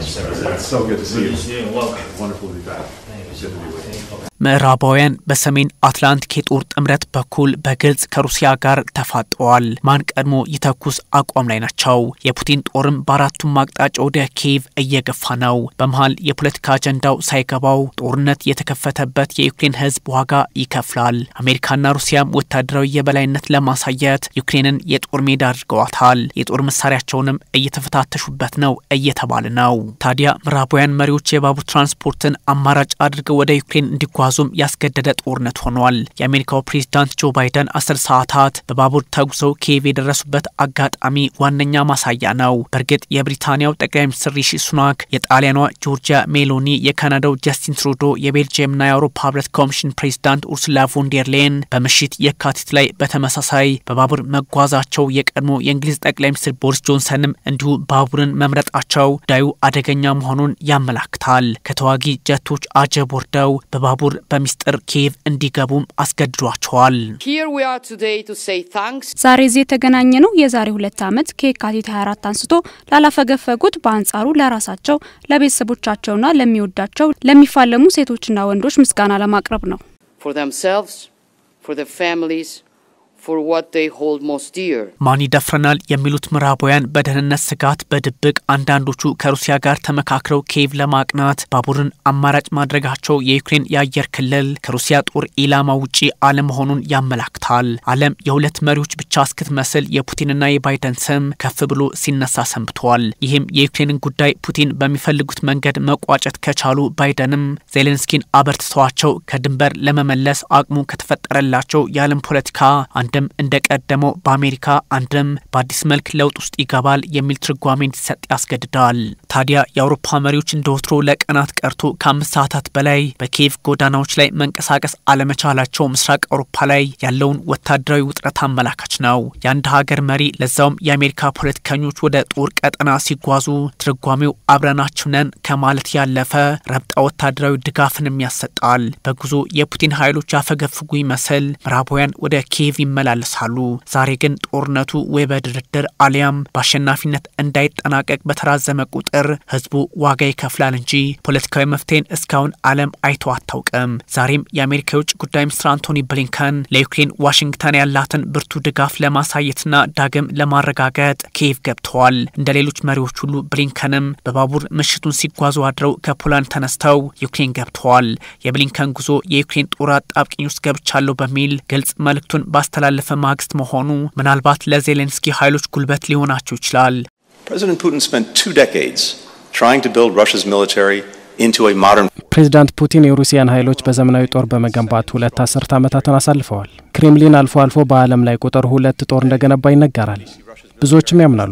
It's so good to see Good you. to see you and welcome. Wonderful to be back. Thank you so Good to be much. with you. Thank you. ምዕራባውያን በሰሜን አትላንቲክ የጦር ጥምረት በኩል በግልጽ ከሩሲያ ጋር ተፋጠዋል። ማን ቀድሞ ይተኩስ አቋም ላይ ናቸው። የፑቲን ጦርም በአራቱም አቅጣጫ ወደ ኪየቭ እየገፋ ነው። በመሀል የፖለቲካ አጀንዳው ሳይገባው ጦርነት የተከፈተበት የዩክሬን ሕዝብ ዋጋ ይከፍላል። አሜሪካና ሩሲያም ወታደራዊ የበላይነት ለማሳየት ዩክሬንን የጦር ሜዳ አድርገዋታል። የጦር መሳሪያቸውንም እየተፈታተሹበት ነው እየተባለ ነው። ታዲያ ምዕራባውያን መሪዎች የባቡር ትራንስፖርትን አማራጭ አድርገው ወደ ዩክሬን እንዲጓዙም ያስገደደ ጦርነት ሆኗል። የአሜሪካው ፕሬዝዳንት ጆ ባይደን አስር ሰዓታት በባቡር ተጉዘው ኪየቭ የደረሱበት አጋጣሚ ዋነኛ ማሳያ ነው። በእርግጥ የብሪታንያው ጠቅላይ ሚኒስትር ሪሺ ሱናክ፣ የጣሊያኗ ጆርጂያ ሜሎኒ፣ የካናዳው ጀስቲን ትሩዶ፣ የቤልጅየምና የአውሮፓ ህብረት ኮሚሽን ፕሬዝዳንት ኡርሱላ ቮንዴርሌን በምሽት የካቲት ላይ በተመሳሳይ በባቡር መጓዛቸው የቀድሞ የእንግሊዝ ጠቅላይ ሚኒስትር ቦሪስ ጆንሰንም እንዲሁ ባቡርን መምረጣቸው ጉዳዩ አደገኛ መሆኑን ያመላክታል። ከተዋጊ ጀቶች አጀብ ወርደው በባቡር በሚስጥር ኪየቭ እንዲገቡም አስገድዷቸዋል። Here we are today to say thanks ዛሬ እዚህ የተገናኘ ነው የዛሬ ሁለት ዓመት ከየካቲት 24 አንስቶ ላላፈገፈጉት በአንጻሩ ለራሳቸው ለቤተሰቦቻቸውና ለሚወዳቸው ለሚፋለሙ ሴቶችና ወንዶች ምስጋና ለማቅረብ ነው። for themselves, for their families, for what they hold most dear. ማን ይደፍረናል የሚሉት ምዕራባውያን በደህንነት ስጋት በድብቅ አንዳንዶቹ ከሩሲያ ጋር ተመካክረው ኪየቭ ለማቅናት ባቡርን አማራጭ ማድረጋቸው የዩክሬን የአየር ክልል ከሩሲያ ጦር ኢላማ ውጪ አለመሆኑን ያመላክታል። ዓለም የሁለት መሪዎች ብቻ እስክትመስል የፑቲንና የባይደን ስም ከፍ ብሎ ሲነሳ ሰንብቷል። ይህም የዩክሬንን ጉዳይ ፑቲን በሚፈልጉት መንገድ መቋጨት ከቻሉ ባይደንም ዜሌንስኪን አበርትተዋቸው ከድንበር ለመመለስ አቅሙ ከተፈጠረላቸው የዓለም ፖለቲካ አንድም እንደቀደመው በአሜሪካ አንድም በአዲስ መልክ ለውጥ ውስጥ ይገባል የሚል ትርጓሜ እንዲሰጥ ያስገድዳል። ታዲያ የአውሮፓ መሪዎች እንደ ወትሮ ለቀናት ቀርቶ ከአምስት ሰዓታት በላይ በኪየቭ ጎዳናዎች ላይ መንቀሳቀስ አለመቻላቸው ምስራቅ አውሮፓ ላይ ያለውን ወታደራዊ ውጥረት አመላካች ነው። የአንድ ሀገር መሪ ለዛውም የአሜሪካ ፖለቲከኞች ወደ ጦር ቀጠና ሲጓዙ ትርጓሜው አብረናችሁ ነን ከማለት ያለፈ ረብጣ ወታደራዊ ድጋፍንም ያሰጣል። በጉዞ የፑቲን ኃይሎች ያፈገፍጉ ይመስል ምዕራባውያን ወደ ኪየቭ ይመላለሳሉ። ዛሬ ግን ጦርነቱ ወይ በድርድር አሊያም በአሸናፊነት እንዳይጠናቀቅ በተራዘመ ቁጥር ህዝቡ ዋጋ ይከፍላል እንጂ ፖለቲካዊ መፍትሄን እስካሁን ዓለም አይቶ አታውቅም። ዛሬም የአሜሪካ የውጭ ጉዳይ ሚኒስትር አንቶኒ ብሊንከን ለዩክሬን ዋሽንግተን ያላትን ብርቱ ድጋፍ ለማሳየትና ዳግም ለማረጋገጥ ኪየቭ ገብተዋል። እንደ ሌሎች መሪዎች ሁሉ ብሊንከንም በባቡር ምሽቱን ሲጓዙ አድረው ከፖላንድ ተነስተው ዩክሬን ገብተዋል። የብሊንከን ጉዞ የዩክሬን ጦር አጣብቂኝ ውስጥ ገብቻለሁ በሚል ግልጽ መልእክቱን ባስተላለፈ ማግስት መሆኑ ምናልባት ለዜሌንስኪ ኃይሎች ጉልበት ሊሆናቸው ይችላል። President Putin spent two decades trying to build Russia's military into a modern ፕሬዚዳንት ፑቲን የሩሲያን ኃይሎች በዘመናዊ ጦር በመገንባት ሁለት አስርት ዓመታትን አሳልፈዋል። ክሬምሊን አልፎ አልፎ በዓለም ላይ ቁጥር ሁለት ጦር እንደገነባ ይነገራል። ብዙዎችም ያምናሉ።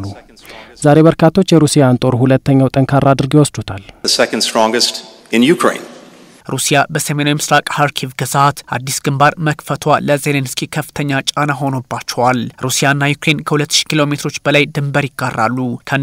ዛሬ በርካቶች የሩሲያን ጦር ሁለተኛው ጠንካራ አድርገው ይወስዱታል። the second strongest in Ukraine. ሩሲያ በሰሜናዊ ምስራቅ ሀርኪቭ ግዛት አዲስ ግንባር መክፈቷ ለዜሌንስኪ ከፍተኛ ጫና ሆኖባቸዋል። ሩሲያና ዩክሬን ከ2000 ኪሎ ሜትሮች በላይ ድንበር ይጋራሉ።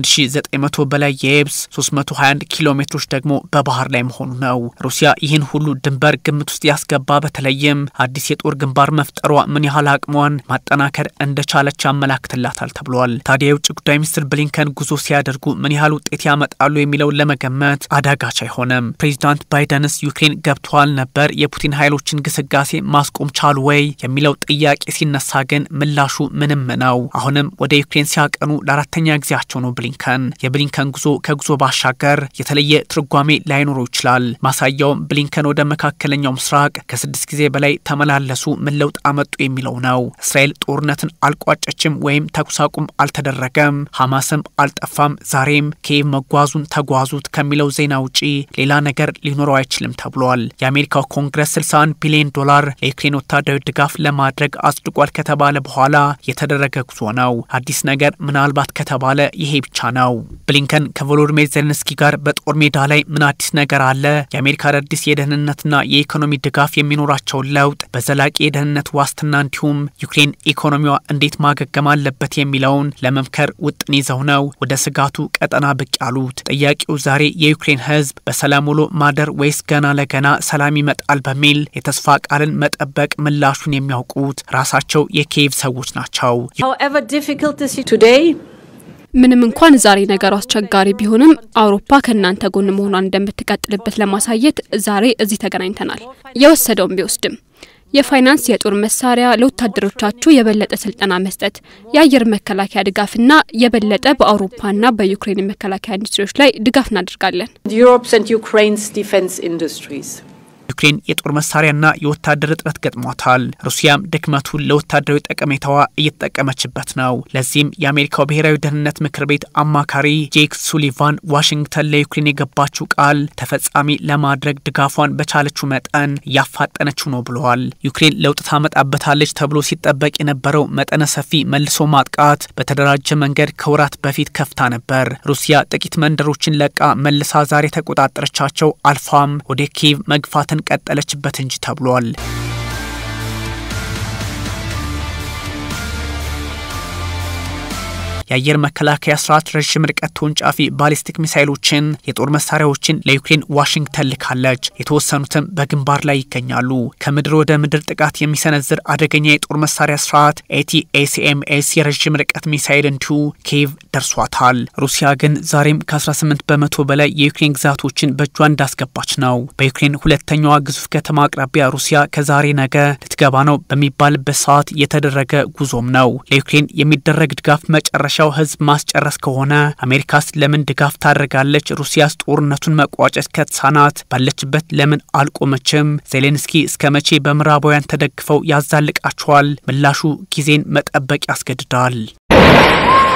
ከ1900 በላይ የየብስ 321 ኪሎ ሜትሮች ደግሞ በባህር ላይ መሆኑ ነው። ሩሲያ ይህን ሁሉ ድንበር ግምት ውስጥ ያስገባ በተለይም አዲስ የጦር ግንባር መፍጠሯ ምን ያህል አቅሟን ማጠናከር እንደቻለች ያመላክትላታል ተብሏል። ታዲያ የውጭ ጉዳይ ሚኒስትር ብሊንከን ጉዞ ሲያደርጉ ምን ያህል ውጤት ያመጣሉ የሚለውን ለመገመት አዳጋች አይሆንም። ፕሬዚዳንት ባይደንስ ዩክሬን ገብተዋል ነበር የፑቲን ኃይሎችን ግስጋሴ ማስቆም ቻሉ ወይ የሚለው ጥያቄ ሲነሳ ግን ምላሹ ምንም ነው። አሁንም ወደ ዩክሬን ሲያቀኑ ለአራተኛ ጊዜያቸው ነው ብሊንከን። የብሊንከን ጉዞ ከጉዞ ባሻገር የተለየ ትርጓሜ ላይኖረው ይችላል። ማሳያውም ብሊንከን ወደ መካከለኛው ምስራቅ ከስድስት ጊዜ በላይ ተመላለሱ፣ ምን ለውጥ አመጡ የሚለው ነው። እስራኤል ጦርነትን አልቋጨችም ወይም ተኩስ አቁም አልተደረገም፣ ሐማስም አልጠፋም፣ ዛሬም ኪየቭ መጓዙን ተጓዙት ከሚለው ዜና ውጪ ሌላ ነገር ሊኖረው አይችልም ተብሏል። የአሜሪካው ኮንግረስ 61 ቢሊዮን ዶላር ለዩክሬን ወታደራዊ ድጋፍ ለማድረግ አጽድቋል ከተባለ በኋላ የተደረገ ጉዞ ነው። አዲስ ነገር ምናልባት ከተባለ ይሄ ብቻ ነው። ብሊንከን ከቮሎዲሚር ዜሌንስኪ ጋር በጦር ሜዳ ላይ ምን አዲስ ነገር አለ? የአሜሪካ አዳዲስ የደህንነትና የኢኮኖሚ ድጋፍ የሚኖራቸውን ለውጥ በዘላቂ የደህንነት ዋስትና እንዲሁም ዩክሬን ኢኮኖሚዋ እንዴት ማገገም አለበት የሚለውን ለመምከር ውጥን ይዘው ነው ወደ ስጋቱ ቀጠና ብቅ ያሉት። ጥያቄው ዛሬ የዩክሬን ሕዝብ በሰላም ውሎ ማደር ወይስ ገና ለገና ሰላም ይመጣል በሚል የተስፋ ቃልን መጠበቅ ምላሹን የሚያውቁት ራሳቸው የኪየቭ ሰዎች ናቸው። However difficult the situation today, ምንም እንኳን ዛሬ ነገሩ አስቸጋሪ ቢሆንም አውሮፓ ከእናንተ ጎን መሆኗን እንደምትቀጥልበት ለማሳየት ዛሬ እዚህ ተገናኝተናል። የወሰደውን ቢወስድም የፋይናንስ፣ የጦር መሳሪያ፣ ለወታደሮቻችሁ የበለጠ ስልጠና መስጠት፣ የአየር መከላከያ ድጋፍና የበለጠ በአውሮፓና በዩክሬን የመከላከያ ኢንዱስትሪዎች ላይ ድጋፍ እናደርጋለን። Europe's and Ukraine's defense industries. ዩክሬን የጦር መሳሪያና የወታደር እጥረት ገጥሟታል። ሩሲያም ድክመቱን ለወታደራዊ ጠቀሜታዋ እየተጠቀመችበት ነው። ለዚህም የአሜሪካው ብሔራዊ ደህንነት ምክር ቤት አማካሪ ጄክ ሱሊቫን ዋሽንግተን ለዩክሬን የገባችው ቃል ተፈጻሚ ለማድረግ ድጋፏን በቻለችው መጠን እያፋጠነችው ነው ብለዋል። ዩክሬን ለውጥ ታመጣበታለች ተብሎ ሲጠበቅ የነበረው መጠነ ሰፊ መልሶ ማጥቃት በተደራጀ መንገድ ከወራት በፊት ከፍታ ነበር። ሩሲያ ጥቂት መንደሮችን ለቃ መልሳ ዛሬ ተቆጣጠረቻቸው አልፋም ወደ ኪየቭ መግፋትን ቀጠለችበት እንጂ ተብሏል። የአየር መከላከያ ስርዓት ረዥም ርቀት ተወንጫፊ ባሊስቲክ ሚሳይሎችን፣ የጦር መሳሪያዎችን ለዩክሬን ዋሽንግተን ልካለች። የተወሰኑትም በግንባር ላይ ይገኛሉ። ከምድር ወደ ምድር ጥቃት የሚሰነዝር አደገኛ የጦር መሳሪያ ስርዓት ኤቲኤሲኤምኤስ የረዥም ርቀት ሚሳይል እንዲሁ ኪየቭ ደርሷታል። ሩሲያ ግን ዛሬም ከ18 በመቶ በላይ የዩክሬን ግዛቶችን በእጇ እንዳስገባች ነው። በዩክሬን ሁለተኛዋ ግዙፍ ከተማ አቅራቢያ ሩሲያ ከዛሬ ነገ ልትገባ ነው በሚባልበት ሰዓት የተደረገ ጉዞም ነው። ለዩክሬን የሚደረግ ድጋፍ መጨረሻ ሻው ህዝብ ማስጨረስ ከሆነ አሜሪካስ ለምን ድጋፍ ታደርጋለች? ሩሲያስ ጦርነቱን መቋጨት ከተሳናት ባለችበት ለምን አልቆመችም? ዜሌንስኪ እስከ መቼ በምዕራባውያን ተደግፈው ያዛልቃቸዋል? ምላሹ ጊዜን መጠበቅ ያስገድዳል።